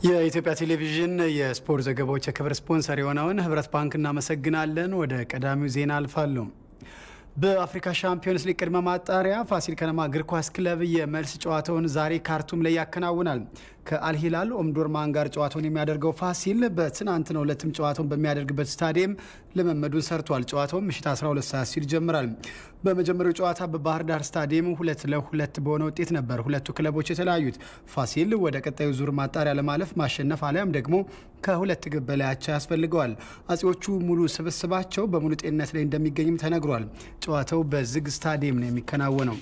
የኢትዮጵያ ቴሌቪዥን የስፖርት ዘገባዎች የክብር ስፖንሰር የሆነውን ህብረት ባንክ እናመሰግናለን። ወደ ቀዳሚው ዜና አልፋለሁ። በአፍሪካ ሻምፒዮንስ ሊግ ቅድመ ማጣሪያ ፋሲል ከነማ እግር ኳስ ክለብ የመልስ ጨዋታውን ዛሬ ካርቱም ላይ ያከናውናል። ከአልሂላል ኦምዱርማን ጋር ጨዋታውን የሚያደርገው ፋሲል በትናንትናው ዕለትም ጨዋታውን በሚያደርግበት ስታዲየም ልምምዱን ሰርቷል። ጨዋታውም ምሽት 12 ሰዓት ሲል ይጀምራል። በመጀመሪያው ጨዋታ በባህር ዳር ስታዲየም ሁለት ለሁለት በሆነ ውጤት ነበር ሁለቱ ክለቦች የተለያዩት። ፋሲል ወደ ቀጣዩ ዙር ማጣሪያ ለማለፍ ማሸነፍ አሊያም ደግሞ ከሁለት ግብ በላይ አቻ ያስፈልገዋል። አጼዎቹ ሙሉ ስብስባቸው በሙሉ ጤንነት ላይ እንደሚገኝም ተነግሯል። ጨዋታው በዝግ ስታዲየም ነው የሚከናወነው።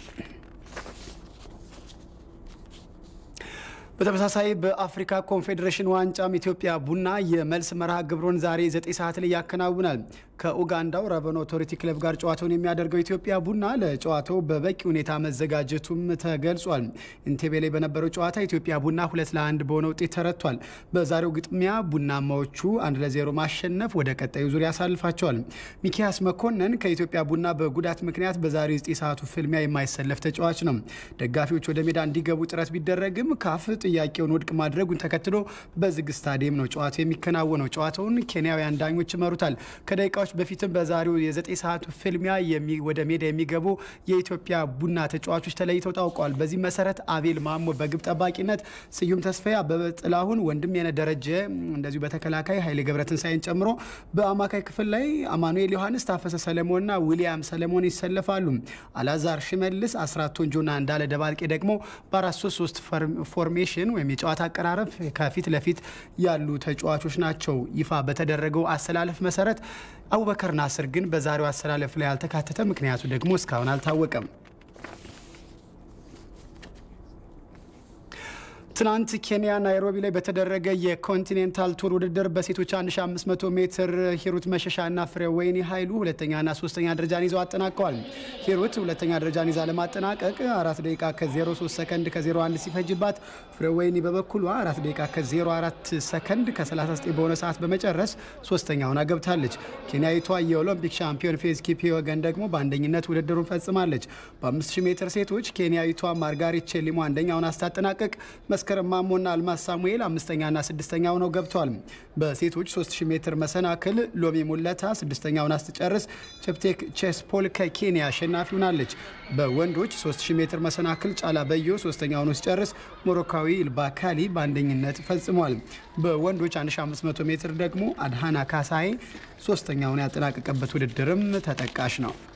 በተመሳሳይ በአፍሪካ ኮንፌዴሬሽን ዋንጫም ኢትዮጵያ ቡና የመልስ መርሃ ግብሩን ዛሬ 9 ሰዓት ላይ ያከናውናል። ከኡጋንዳው ረቨን ኦቶሪቲ ክለብ ጋር ጨዋታውን የሚያደርገው ኢትዮጵያ ቡና ለጨዋታው በበቂ ሁኔታ መዘጋጀቱም ተገልጿል። ኢንቴቤ ላይ በነበረው ጨዋታ ኢትዮጵያ ቡና ሁለት ለአንድ በሆነ ውጤት ተረቷል። በዛሬው ግጥሚያ ቡናማዎቹ አንድ ለዜሮ ማሸነፍ ወደ ቀጣዩ ዙር ያሳልፋቸዋል። ሚኪያስ መኮንን ከኢትዮጵያ ቡና በጉዳት ምክንያት በዛሬው 9 ሰዓቱ ፍልሚያ የማይሰለፍ ተጫዋች ነው። ደጋፊዎች ወደ ሜዳ እንዲገቡ ጥረት ቢደረግም ካፍ ጥያቄውን ውድቅ ማድረጉን ተከትሎ በዝግ ስታዲየም ነው ጨዋታው የሚከናወነው። ጨዋታውን ኬንያውያን ዳኞች ይመሩታል። ከደቂቃዎች በፊትም በዛሬው የዘጠኝ ሰዓቱ ፍልሚያ ወደ ሜዳ የሚገቡ የኢትዮጵያ ቡና ተጫዋቾች ተለይተው ታውቀዋል። በዚህ መሰረት አቤል ማሞ በግብ ጠባቂነት፣ ስዩም ተስፋዬ፣ አበበ ጥላሁን፣ ወንድምየነ ደረጀ እንደዚሁ በተከላካይ ኃይሌ ገብረትንሳኤን ጨምሮ በአማካይ ክፍል ላይ አማኑኤል ዮሐንስ፣ ታፈሰ ሰለሞንና ዊሊያም ሰለሞን ይሰለፋሉ። አላዛር ሽመልስ፣ አስራት ቶንጆና እንዳለ ደባልቄ ደግሞ በአራት ሶስት ሶስት ፎርሜሽን ወይም የጨዋታ አቀራረብ ከፊት ለፊት ያሉ ተጫዋቾች ናቸው። ይፋ በተደረገው አሰላለፍ መሰረት አቡበከር ናስር ግን በዛሬው አሰላለፍ ላይ ያልተካተተ፣ ምክንያቱ ደግሞ እስካሁን አልታወቀም። ትናንት ኬንያ ናይሮቢ ላይ በተደረገ የኮንቲኔንታል ቱር ውድድር በሴቶች 1500 ሜትር ሂሩት መሸሻና ፍሬወይኒ ኃይሉ ሁለተኛና ሶስተኛ ደረጃን ይዘው አጠናቀዋል። ሂሩት ሁለተኛ ደረጃን ይዛ ለማጠናቀቅ 4 ደቂቃ ከ03 ሰከንድ ከ01 ሲፈጅባት፣ ፍሬወይኒ በበኩሏ 4 ደቂቃ ከ04 ሰከንድ ከ39 በሆነ ሰዓት በመጨረስ ሶስተኛ ሆና ገብታለች። ኬንያዊቷ የኦሎምፒክ ሻምፒዮን ፌዝ ኪፒዮገን ደግሞ በአንደኝነት ውድድሩን ፈጽማለች። በ5000 ሜትር ሴቶች ኬንያዊቷ ማርጋሪት ቼሊሞ አንደኛውን አስታጠናቀቅ መስከረም ማሞና አልማዝ ሳሙኤል አምስተኛና ስድስተኛ ሆነው ገብተዋል። በሴቶች 3000 ሜትር መሰናክል ሎሚ ሙለታ ስድስተኛውን አስትጨርስ ቸፕቴክ ቼስፖል ከኬንያ አሸናፊ ሆናለች። በወንዶች 3000 ሜትር መሰናክል ጫላ በዮ ሶስተኛ ሆኖ ሲጨርስ ሞሮካዊ ኢልባካሊ በአንደኝነት ፈጽሟል። በወንዶች 1500 ሜትር ደግሞ አድሃና ካሳዬ ሶስተኛውን ያጠናቀቀበት ውድድርም ተጠቃሽ ነው።